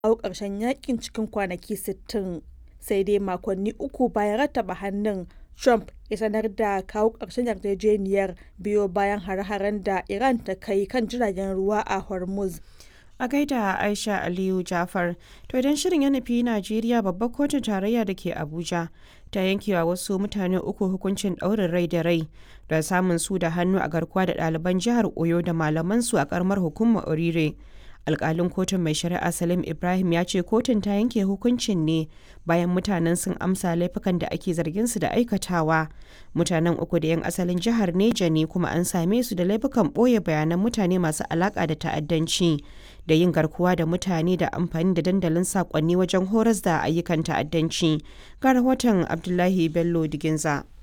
kawo ƙarshen yakin cikin kwanaki 60 sai dai makonni uku bayan rattaba hannun trump ya sanar da kawo ƙarshen yarjejeniyar biyo bayan hare-haren da iran ta kai kan jiragen ruwa a hormuz a gaida aisha aliyu jafar to idan shirin ya nufi najeriya babbar kotun tarayya da ke abuja ta yankewa wasu mutane uku hukuncin ɗaurin rai da rai da samun su da hannu a garkuwa da ɗaliban jihar oyo da malamansu a karamar hukumar orire alkalin kotun mai shari'a salim ibrahim ya ce kotun ta yanke hukuncin ne bayan mutanen sun amsa laifukan da ake zargin su da aikatawa mutanen uku da 'yan asalin jihar neja ne kuma an same su da laifukan ɓoye bayanan mutane masu alaka da ta'addanci da yin garkuwa da mutane da amfani da dandalin sakonni wajen horas da ayyukan ta'addanci ga rahoton abdullahi bello diginza